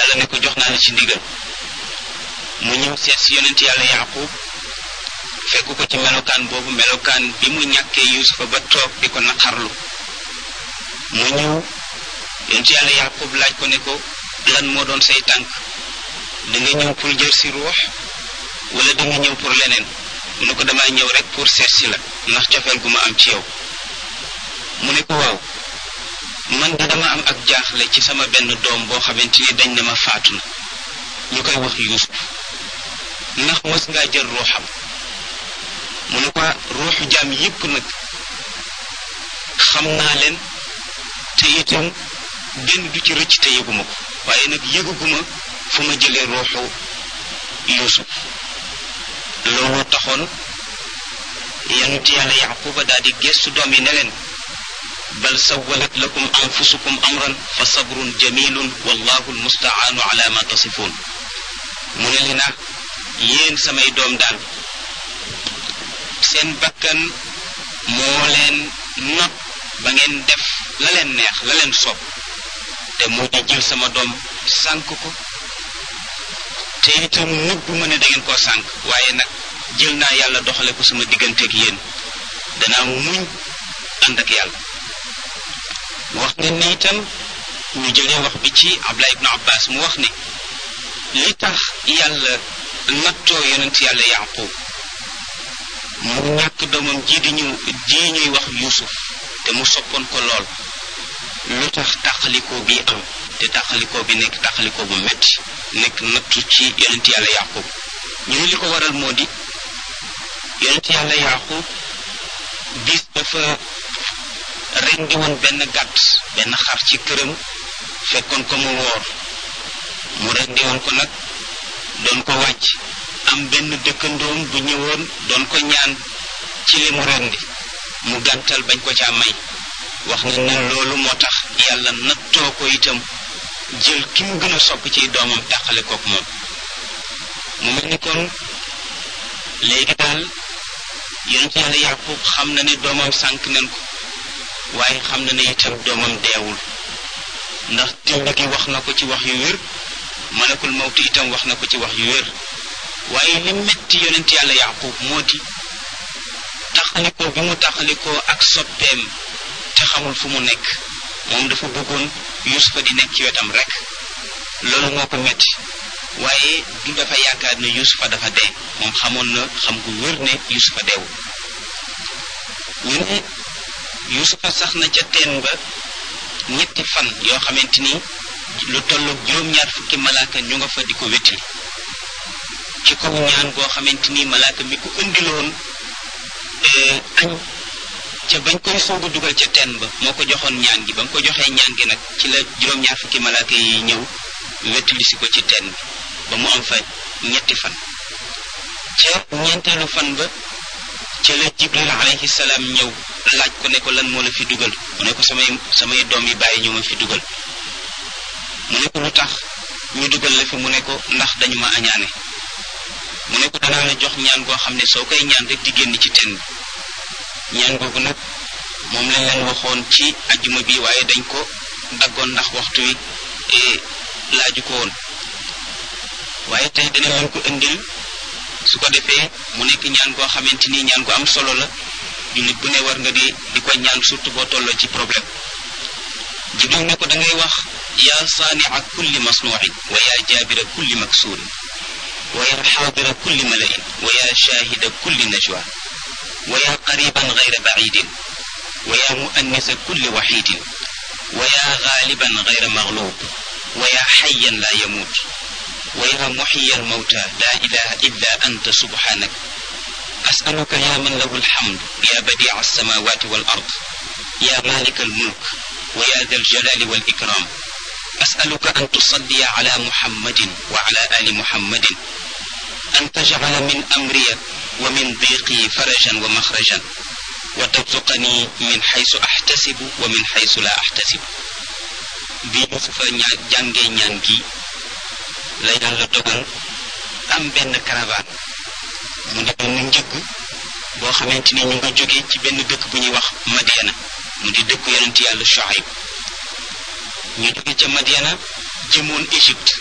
yàlla ne ko jox naa la ci ndigal mu ñëw seet si yonent yàlla yaqub fekk ko ci melokaan boobu melokaan bi mu ñàkkee yusufa ba toog di ko naqarlu mu ñëw yonent yàlla yaqub laaj ko ne ko lan moo doon say tànk da nga ñëw pour jël si ruux wala da nga ñëw pour leneen mu ne ko damaa ñëw rek pour seet si la ndax cofeel gu ma am ci yow mu ne ko waaw man de dama am ak jaaxle ci sama benn doom boo xamante ni dañ ne ma faatu na ñu koy wax yuusuf ndax mës ngaa jël ruuxam mu ne ko ruuxu jaam yépp nag xam naa leen te itam benn du ci rëcc te yëguma ko waaye nag yëguguma fu ma jëlee ruuxu yuusuf loolu taxoon yonent yàlla yaquba daal di gestu doom yi ne leen bal sawalat lakum anfusukum amran fa sabrun jamilun wallahu almustaanu ala ma tasifun mu ne li nag yéen samay doom daal seen bakkan moo leen not ba ngeen def la leen neex la leen soob te moo di jël sama doom sànk ko te itam nëbbu ma ne da ngeen koo sànk waaye nag jël naa yàlla doxale ko sama digganteeg yéen danaa muñ ànd ak yàlla wax ne ni itam ñu jëlee wax bi ci Abdullah ibnu Abbas mu wax ne li tax yàlla nattoo yonent yàlla Yaqub mu ñàkk doomam ji di ñu ji ñuy wax Yuusuf te mu soppoon ko lool lu tax tàqalikoo bi am te tàqalikoo bi nekk tàqalikoo bu metti nekk nattu ci yonent yàlla Yaqub ñu ne li ko waral moo di yonent yàlla Yaqub bis dafa rendi woon benn gàtt benn xar ci këram fekkoon ko mu woor mu rendi woon ko nag doon ko wàcc am benn dëkkandoom bu ñëwoon doon ko ñaan ci li mu rendi mu gàntal bañ ko caa may wax na ne loolu moo tax yàlla nattoo ko itam jël ki mu gën a sopp ci doomam tàqale kook moom mu mel ni kon léegi daal yonent yàlla yàqub xam na ne doomam sànk nañ ko waaye xam na ne itam doomam deewul ndax tind gi wax na ko ci wax yu wér malakul mawti itam wax na ko ci wax yu wér waaye li metti yonent yàlla yaqub moo di taxalikoo bi mu taxalikoo ak soppeem te xamul fu mu nekk moom dafa bëggoon yusufa di nekk ci wetam rek loolu moo ko metti waaye du dafa yaakaar ne yusufa dafa dee moom xamoon na xam gu wér ne yusufa deewul ñu ne yusufa sax na ca teen ba ñetti fan yoo xamante ni lu tollu juróom-ñaar fukki malaaka ñu nga fa di ko wétali ci kaw ñaan goo xamante ni malaaka mi ko indiloon añ ca bañ koy soog a dugal ca teen ba moo ko joxoon ñaan gi ba mu ko joxee ñaan gi nag ci la juróom-ñaar fukki malaaka yi ñëw wétali si ko ci teen bi ba mu am fa ñetti fan ca ñeenteelu fan ba ca la jibril alayhi salaam ñëw laaj ko ne ko lan moo la fi dugal mu ne ko samay samay doom yi bàyyi ñu ma fi dugal mu ne ko lu tax ñu dugal la fi mu ne ko ndax dañu ma añaane mu ne ko danaa la jox ñaan goo xam ne soo koy ñaan rek di génn ci teen bi ñaan googu nag moom lañ leen waxoon ci ajjuma bi waaye dañ ko daggoon ndax waxtu wi laaju ko woon waaye tey dana leen ko indil su ko defee mu nekk ñaan goo xamante ni ñaan gu am solo la jullit bu ne war nga di di ko ñaan surtout boo tolloo ci problème jibril ne ko da ngay wax yaa saanica kulli masnuucin wa yaa jaabira kulli maksuurin wa yaa xaadira kulli malain wa yaa shaahida kulli najwa wa yaa qariban gayra bacidin wa yaa muannisa kulli waxidin wa yaa gaaliban gayra maglub wa yaa xayan laa yamuut ويا محيي الموتى لا إله إلا أنت سبحانك أسألك يا من له الحمد يا بديع السماوات والأرض يا مالك الملك ويا ذا الجلال والإكرام أسألك أن تصلي على محمد وعلى آل محمد أن تجعل من أمري ومن ضيقي فرجا ومخرجا وترزقني من حيث أحتسب ومن حيث لا أحتسب bi Yusufa jàngee ñaan gi la yàlla dogal am benn caravane mu di benn njëgg boo xamante ni ñu nga jóge ci benn dëkk bu ñuy wax Madiana mu di dëkk yonent yàlla Shuayb ñu jóge ca Madiana jëmoon Égypte